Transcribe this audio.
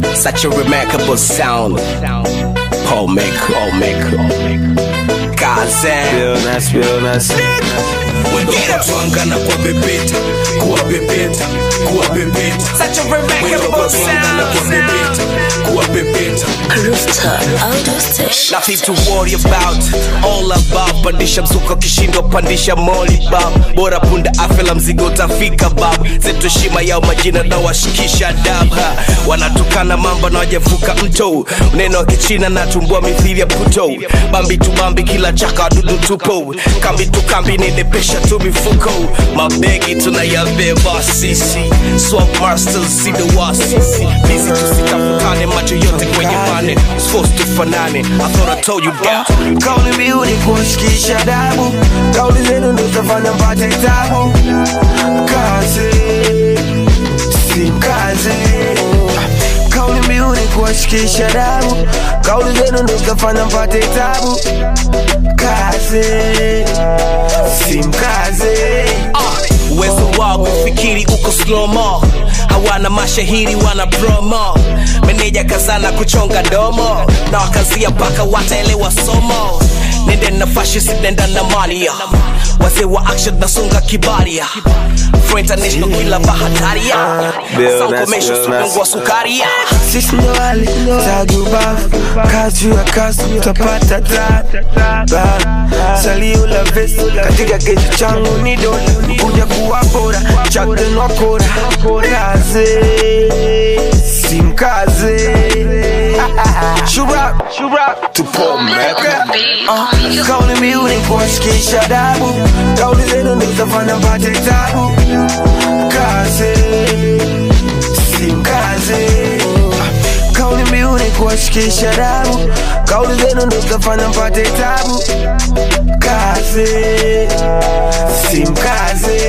Such a remarkable sound. Paul Maker, Paul Maker. Kazan. Realness, realness. Wengine tuangana kwa pepeta, kuwa pepeta, kuwa pepeta. Such a Wengine remarkable tuangana kwa sound. pepeta, kuwa pepeta. Rooftop Audio Station. Nothing to worry about, all about. Pandisha mzuka kishindo, pandisha moli bab. Bora punda afela mzigo utafika bab. Zetu heshima yao majina na washikisha dab. Ha. Wanatukana mamba na wajavuka mto. Neno wa kichina na tumbua mithili ya puto. Bambi tu bambi kila chaka wadudu tupo. Kambi tu kambi nenepesha tu mifuko. Mabegi tunayabeba sisi. Swamp masters see the wasisi. Busy tusikafukane macho yote kwenye pane. Supposed to fanane. I thought I told you that. Kauli mbiu ni kuwashikisha dabu, kauli zenu ndo zitafanya mpate tabu. Kazi si mkazi, kauli mbiu ni kuwashikisha dabu, kauli zenu ndo zitafanya mpate tabu. Kazi si mkazi. Ah, uwezo wao kufikiri uko slomo hawana mashahiri wana promo meneja kazana kuchonga domo na wakazia mpaka wataelewa somo nende na fashi sinenda na malia wazee wa action nasunga kibaria For international kila bahataria Bill, Sound that's commercial, Bill, that's- supungwa sukaria Sisi ndo wale tagi ubavu, kazi juu ya kazi utapata tabu. Salio la vesi katika keji changu ni dola, kuja kuwa bora chatenwa kora kazi si mkazi Shurap, shurap, tupo meka uh, Kauli mbiu ni kuwashikisha dabu Kauli zenu ndo zitafanya mpate tabu Kazi si mkazi Kauli mbiu ni kuwashikisha dabu Kauli zenu ndo zitafanya mpate tabu Kazi si mkazi